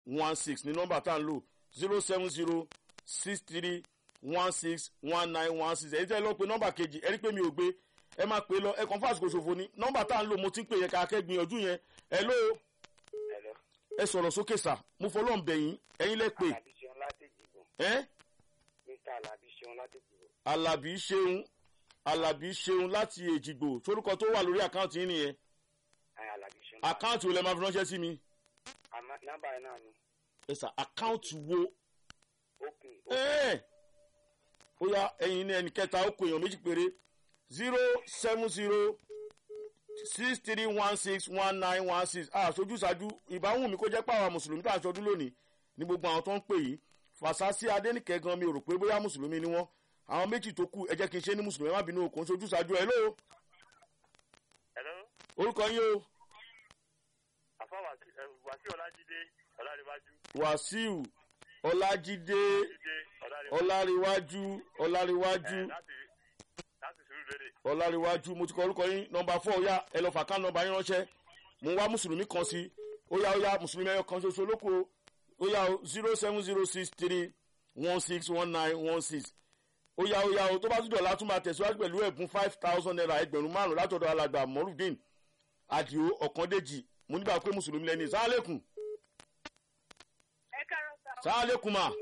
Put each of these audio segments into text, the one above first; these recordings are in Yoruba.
one six ní nọ́mbà tá à ń lò zero seven zero six three one six one nine one six èyí tẹ́ ẹ lọ pé nọ́mbà kejì ẹ rí pé mi ò gbé ẹ máa pè é lọ ẹ kàn fún àsìkò ṣòfò ni nọ́mbà tá à ń lò mo ti ń pè yẹn ká kẹ́gbìyànjú yẹn ẹ ló Hello. ẹ sọ̀rọ̀ sókè sà mo fọlọ́ ń bẹ̀yìn ẹ̀yin lẹ pè Alabi Ṣeun láti Ìgbò. ẹ́ Mr. Alabi Ṣeun láti Ìgbò. alábí ṣeun alábí ṣeun láti èjìgbò sorúkọ tó wà lórí àkáǹtì yín nìyẹn Ẹ Alabi Ṣeun. àkáǹtì wo lẹ máa fi ránṣẹ́ sí mi Àmọ́ nọ́mbà yẹn náà ni. ẹ sà àkáǹtì wo Open. ẹ́ẹ̀ ó yá ẹ̀yin ní ẹnì kẹta ó kó èèyàn méjì péré zero seven zero six three one six one nine one six àṣojú ṣáájú ìbáwùn mi kó jẹ́ pàwọn mùsùlùmí tá à ń ṣọdún lónìí ní gbogbo àwọn tó ń pè yìí fàṣásí adẹ́nìkẹ́ gan mi ò rò pé bóyá mùsùlùmí ni wọ́n àwọn méjì tó kù ẹ jẹ́ kí n ṣe ní mùsùlùmí ẹ má bínú okòó ṣojú ṣáájú ẹ lóo Hello. orúkọ yín o Àfa Wàsí Ọlájídé Ọláríwájú. wàsíù ọlájídé Jídé Ọláríwájú. ọláríwájú ọláríwájú Láti láti sùúrù lérè. ọláríwájú mo ti kọ orúkọ yín nọmba fọ ó yá ẹ lọ fà ká nọmba yín ránṣẹ́ mo ń wá mùsùlùmí kan sí ó yá ó yá mùsùlùmí ẹyọ kan ṣoṣo lóko ó yá o zero seven zero six three one six one nine one six ó yá ó yá o tó bá tún dọ̀la tún máa tẹ̀síwájú pẹ̀lú ẹ̀bùn five thousand naira ẹgbẹ̀rún márùn látọ̀dọ̀ alàgbà mọ́rùdín àdìo ọ̀kàndéjì mo nígbà pé mùsùlùmí lẹ́ni sàálẹ̀kùn ẹ káàárọ̀ sá o. sàálẹ̀kùn mà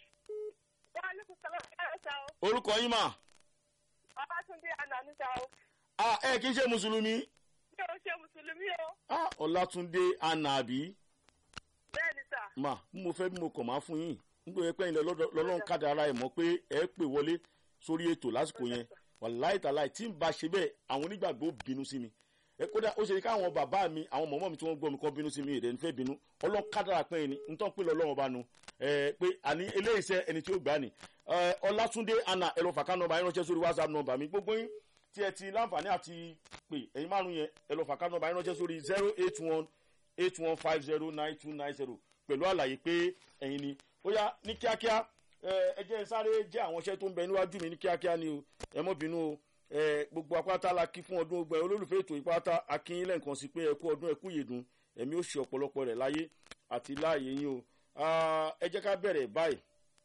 wọ́n á ní kò sọ́lá ẹ káàárọ̀ sá o. orúkọ yín mà ọbátúndé ànàní sá o. ah ẹ kì í ṣe mùsùlùmí mi ò ṣe mùsùlùmí o. ah ọlátúndé anabi bẹ́ẹ̀ ni sá. mà bí mo fẹ́ bí mo kàn máa fún yín nítorí pé ilẹ̀ lọ́lọ́run kádà ara ẹ̀ mọ̀ pé ẹ pè wọlé sórí ètò lásìkò yẹn wàláì tàláì tí ń bá ṣe bẹ́ẹ̀ àwọn onígbàgbọ́ bínú sí mi ẹ kódà ó ṣe ní káwọn bàbá mi àwọn mọ̀mọ́ mi tí wọ́n gbọ́ mi kọ́ bínú sí mi ìrẹ́ nífẹ̀ẹ́ bínú ọlọ́run kádàrà pé ẹni ń tán pé lọ́lọ́run bá nu ẹ pé àní eléyìíṣẹ́ ẹni tí ó gbà ní ẹ ọlátúndé anna ẹ̀rọ fàkà nọmba yín ránṣẹ́ sórí whatsapp nọmba mi gbogbo yín tí ẹ ti láǹfààní àti pè ẹ̀yin márùn yẹn ẹ̀rọ fàkà nọmba yín ránṣẹ́ sórí zero eight one eight one five zero nine two nine zero pẹ̀lú àlàyé pé ẹ̀yin ni ó yá ní kíákíá ẹ ẹ jẹ́ n sáré jẹ́ àwọn iṣẹ́ tó ń bẹ níwájú mi ní kíákíá ni o ẹ mọ́ bínú o ẹ gbogbo apáta la kí fún ọdún ogbẹ olólùfẹ́ ètò ìpáta akínyìn lẹ́ǹkan sí pé ẹ kú ọdún ẹ kú yèdùn ẹ̀mí ó ṣe ọ̀pọ̀lọpọ̀ rẹ̀ láyé àti láàyè yín o Ah, ẹ jẹ́ ká bẹ̀rẹ̀ báyìí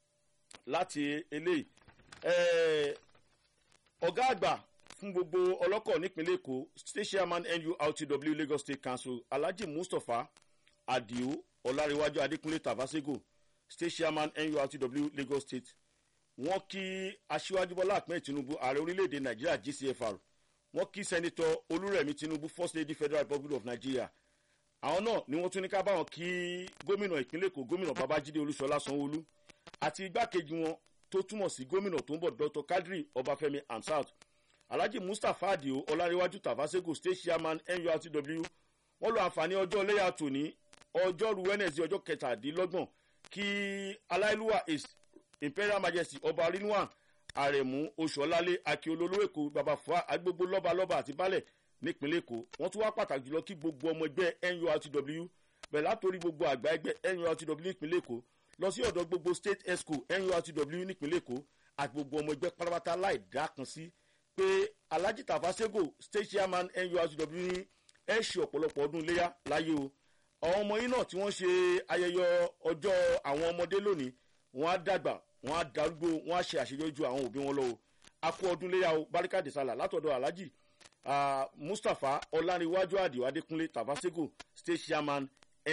láti eléyìí ẹ ọ̀gá àgbà fún gbogbo ọlọ́kọ̀ nípínlẹ̀ èkó state chairman nurtw lagos state council alhaji mustapha adio ọláréwájú adékúnlé tavasego state chairman nurtw lagos state wọ́n kí aṣíwájú bọ́lá ahmed tinubu ààrẹ orílẹ̀-èdè nàìjíríà gcfr wọ́n kí sẹ́nitọ́ olúrẹ̀mí tinubu first lady federal republic of nigeria àwọn náà ni wọ́n tún ní ká báwọn kí gómìnà ìpínlẹ̀ èkó gómìnà babájídé olúṣọlá sanwóolu àti igbákejì wọn tó túmọ̀ sí gómìnà tó ń bọ̀ dr kadri ọbáfẹ́mi hamsat alhaji mustapha adio ọláréwájú tavasego state chairman nurtw wọ́n lo àǹfààní ọjọ́ iléyà tòní ọjọ́rú wednesday ọjọ́ kẹtàdínlọ́gbọ̀n kí aláìlúwà east imperial majesty ọba rinwan àrẹ̀mú oṣùọ́lálé akíolólú èkó baba fua agbègbè lọ́balọ́ba àti balẹ̀ nípínlẹ̀ èkó wọ́n tún wá pàtàkì jùlọ kí gbogbo ọmọ ẹgbẹ́ nurtw bẹ̀rẹ̀ látòrí gbogbo àgbà ẹgbẹ́ nurtw nípínlẹ̀ èkó lọ sí ọ̀dọ̀ gbogbo state esco nurtw nípínlẹ̀ èkó àti gbogbo ọmọ ẹgbẹ́ pátápátá láì dákan sí pé alhaji tafasego state chairman nurtw ní ẹ ṣe ọ̀pọ̀lọpọ̀ ọdún iléyà láyé o àwọn ọmọ yín náà tí wọ́n ṣe ayẹyẹ ọjọ́ àwọn ọmọdé lónìí wọ́n á dàgbà wọ́n á darúgbó wọ́n á ṣe àṣeyọrí ju àwọn òbí wọn lọ o akú ọdún iléyà o barika de sala látọ̀dọ̀ alhaji uh, mustapha ọláníwájú àdìo adékúnlé tafasego state chairman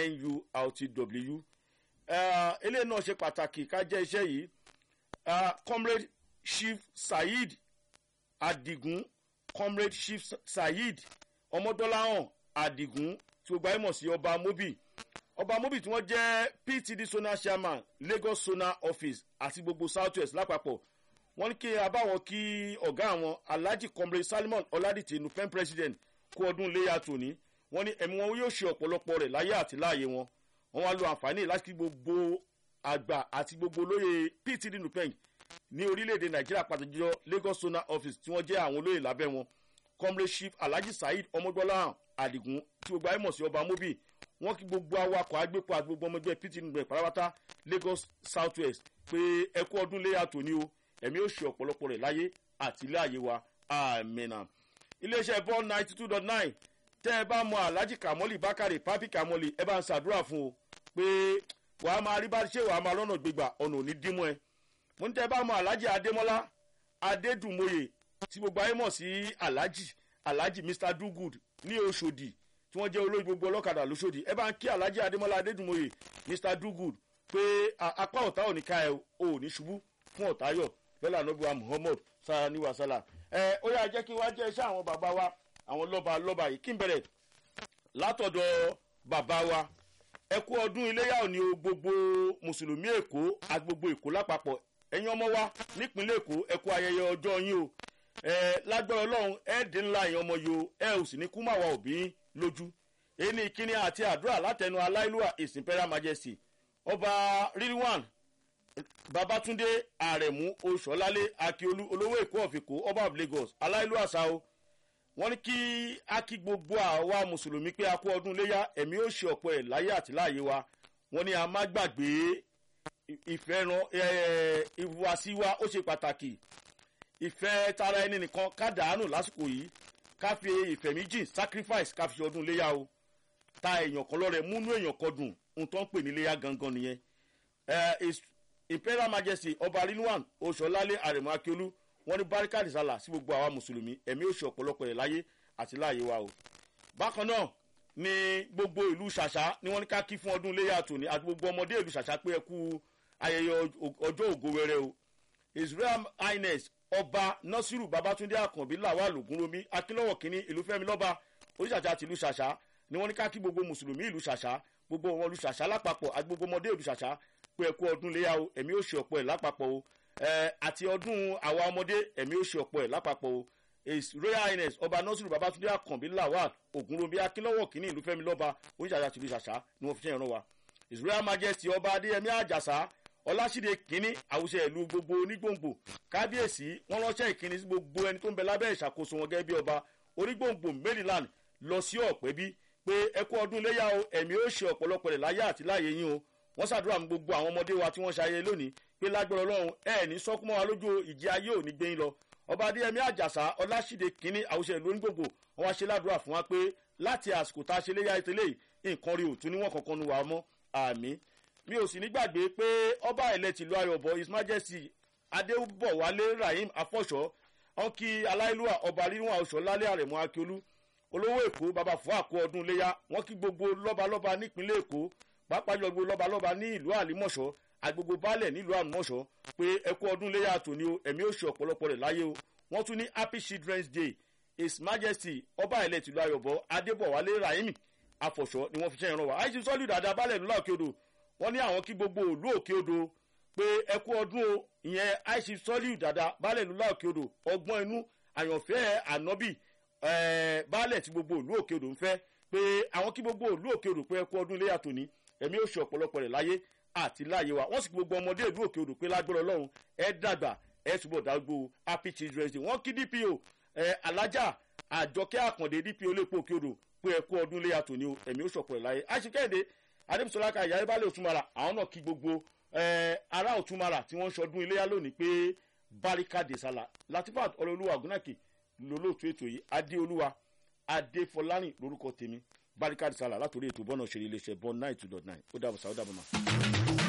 nurtw uh, eléyìí náà ṣe pàtàkì ká jẹ́ iṣẹ́ yìí uh, comrade chief saheed adigun comrade chief saheed ọmọdọ́láhàn adigun tí ó gbáyé mọ̀ sí ọba mobi ọba mobi tí wọ́n jẹ́ ptd zonal chairman lagos zonal office àti gbogbo south west lápapọ̀ wọ́n ní kí abáwọn kí ọ̀gá àwọn alhaji comrade salimon ọládìtì nupen president kú ọdún léyà tòní wọ́n ní ẹ̀mí wọn yóò ṣe ọ̀pọ̀lọpọ̀ rẹ̀ láyé àti láàyè wọn wọ́n wá lo àǹfààní láti kí gbogbo àgbà àti gbogbo olóyè ptd nupen ní orílẹ̀-èdè nàìjíríà pàtàkì jùlọ lagos zonal office tí wọ́n jẹ́ àwọn olóyè lábẹ́ wọn comrade chief alhaji saheed ọmọdọ́lá adigun tí gbogbo ayé mọ̀ sí ọba mobi wọ́n kí gbogbo awakọ̀ agbépo àti gbogbo ọmọ ẹgbẹ́ ptd nupen pátápátá lagos south west pé ẹkú ọdún léyà tòní o ẹ̀mí ó ṣe ọ̀pọ̀lọpọ̀ rẹ̀ láyé àti ilé àyè wa àmìnà. iléeṣẹ́ ball ninety two dot nine tẹ́ ẹ bá mọ alhaji kamoli bakare papi kamoli ẹ bá ń ṣàdúrà fún o pé wàá máa rí bá ṣe wàá máa lọ́nà gbégbà ọ̀nà òní dímú ẹ mo ní tẹ́ bá mọ alhaji adémọ́lá adédùnmóye tí gbogbo ayé mọ̀ sí alhaji alhaji mr dogood ní oṣòdì tí wọ́n jẹ́ olórí gbogbo ọlọ́kadà lóṣòdì ẹ bá ń kí alhaji adémọ́lá adédùnmóye mr dogood pé apá ọ̀tá ò ní ká ẹ ò ní ṣubú fún ọ̀tá yọ̀ bẹ́lá nọ́bùwà muhammad sani wasala ẹ ó yà jẹ́ kí wá jẹ́ iṣẹ́ àwọn bàbá wa àwọn lọ́ba lọ́ba yìí kí n bẹ̀rẹ̀ látọ̀dọ̀ bàbá wa ẹ kú ọdún iléyà òní o gbogbo mùsùlùmí èkó àti gbogbo èkó lápapọ̀ ẹ̀yin ọmọ wa nípínlẹ̀ èkó ẹ kú ayẹyẹ ọjọ́ yín o ẹ lágbára ọlọ́run ẹ dín ńlá ẹ̀yin ọmọ yìí o ẹ ò sì ní kú mà wá òbí lójú èyí ni ìkíni àti àdúrà látẹnu aláìlúwà his imperial majesty ọba rilwan babatunde aremu oṣọlálẹ akiolu olówó èkó ọ̀fìkó ọba of lagos aláìlúwà sao wọ́n ní kí a kí gbogbo àwa mùsùlùmí pé a kú ọdún léyà ẹ̀mí ó ṣe ọ̀pọ̀ ẹ̀ láyé àti láàyè wa wọ́n ní a má gbàgbé ìfẹ́ràn ìhùwàsí wa ó ṣe pàtàkì ìfẹ́ tara ẹni nìkan ká dàánù lásìkò yìí ká fi ìfẹ́ méjì sacrifice ká fi ṣe ọdún léyà o ta èèyàn kan lọ́rẹ̀ múnú èèyàn kan dùn ohun tó ń pè ní léyà gangan nìyẹn imperial majesty ọba rilwan oṣọlálẹ àrẹ̀mọ akíolú wọ́n ní barikadi sálà sí gbogbo àwa mùsùlùmí ẹ̀mí ó ṣe ọ̀pọ̀lọpọ̀ ẹ̀ láyé àti láàyè wa o. bákan náà ni gbogbo ìlú ṣàṣà ni wọ́n ní ká kí fún ọdún iléyà tòní àti gbogbo ọmọdé ìlú ṣàṣà pé ẹ kú ayẹyẹ ọjọ́ ògo wẹrẹ o. israel highness ọba nasiru babatunde akànbí làwà lògúnromi akínlọ́wọ̀ kínní ìlú fẹ́mi lọ́ba oníṣàṣà tìlú ṣàṣà ni wọ́n ní ká kí gbogbo mùsùlùmí ìlú ṣàṣà gbogbo wọn ìlú ṣàṣà lápapọ̀ àti gbogbo ọmọdé ìlú ṣàṣà pé ẹ kú ọdún iléyà o ẹ̀mí ó ṣe ọ̀pọ̀ ẹ̀ lápapọ̀ o àti ọdún àwa ọmọdé ẹ̀mí ó ṣe ọ̀pọ̀ ẹ̀ lápapọ̀ o his royal highness ọba nasiru babatunde akànbí lawal ogunrobi akínlọ́wọ̀ kínní ìlú fẹ́mi lọ́ba oníṣàṣà tìlú ṣàṣà ni wọ́n fi ṣe ìran wa his royal majesty ọba adéyẹmí àjàsá ọlásìdè kínní àwùjọ ìlú gbogbo onígbòǹgbò kábíyèsí wọn ránṣẹ́ ìkíni sí gbogbo ẹni tó ń bẹ lábẹ́ ìṣàkóso wọn gẹ́gẹ́ bí ọba onígbòǹgbò maryland lọ sí ọ̀pẹ́ bí pé ẹ kú ọdún léyà o ẹ̀mí ó ṣe ọ̀pọ̀lọpọ̀ rẹ̀ láyé àti láàyè yín o wọ́n ṣàdúrà mú gbogbo àwọn ọmọdé wa tí wọ́n ṣayẹyẹ lónìí pé lágbára ọlọ́run ẹ ní sọ́kúnmọ́ wa lójú ìjì ayé ò ní gbé yín lọ ọba adéyẹmí àjàsá ọlásìdè kínní àwùjọ ìlú onígbòǹgbò wọn wá ṣe ládùúrà fún wa pé láti àsìkò tá a ṣe léyà ìtẹ́lẹ̀ nǹkan rí òtún níwọ̀n kankan nu wa mọ́ àmì mi ò sì ní gbàgbé pé ọba ilẹ̀ tìlú ayọ̀bọ his majesty adébọ̀wálé rahim afọ́ṣọ́ wọn kí aláìlúwà ọba rírun àwòṣọ lálẹ́ àrẹ̀mọ akíolú olówó èkó baba fún àkó ọdún léyà wọn kí gbogbo lọ́balọ́ba nípínlẹ̀ èkó pàápàá jọ gbogbo lọ́balọ́ba ní ìlú àlímọ̀ṣọ́ agbègbè baálẹ̀ nílùú àlùmọ̀ṣọ́ pé ẹkú ọdún léyà tòní o ẹ̀mí ó ṣe ọ̀pọ̀lọpọ̀ rẹ̀ láyé o wọ́n tún ní happy children's day his majesty ọba ilẹ̀ tìlú ayọ̀bọ adébọ̀wálé rahim afọ̀ṣọ́ ni wọ́n fi ṣe ìrànwọ́ àìsí sọ́lù dáadáa baálẹ̀ nílùú òkè odò wọ́n ní àwọn kí gbogbo òlú òkè odò pé ẹkú ọdún o ìyẹn àìsí sọ́lù dáadáa baálẹ̀ nílùú òkè odò ọgbọ́n inú àyànfẹ́ ànábì baálẹ̀ tí gbogbo òlú òkè odò ń fẹ́ pé àwọn kí gbogbo òlú òkè odò pé ẹkú ọdún iléyà tòní ẹ̀mí ó ṣe ọ̀pọ̀lọpọ̀ rẹ̀ láyé àti láàyè wa wọ́n sì kí gbogbo ọmọdé ìlú òkè odò pé lágbára ọlọ́run ẹ dàgbà ẹ túbọ̀ dágbó happy children's day wọ́n kí dpo alájà àjọkẹ́ àkàndé dpo lépo òkè odò pé ẹkú ọdún iléyà tòní o ẹ̀mí ó ṣọ̀pọ̀ rẹ̀ láyé àṣekẹ́yìndé adébísọ́lá ka ìyá ìbálẹ̀ òtúmọ̀ra àwọn náà kí gbogbo ará òtúmọ̀ra tí wọ́n ń ṣọdún iléyà lónìí pé barika de sala latifat ọlọ́ọ̀lùwà gúnàkè lólóòtú ètò yìí adéolúwa adéfọlárìn lórúkọ tèmi barika de sala látòrí ètò bọ́nà òṣèré iléeṣẹ́ bọ́n nine two dot nine ó dàbọ̀ sá ó dàbọ̀ mà.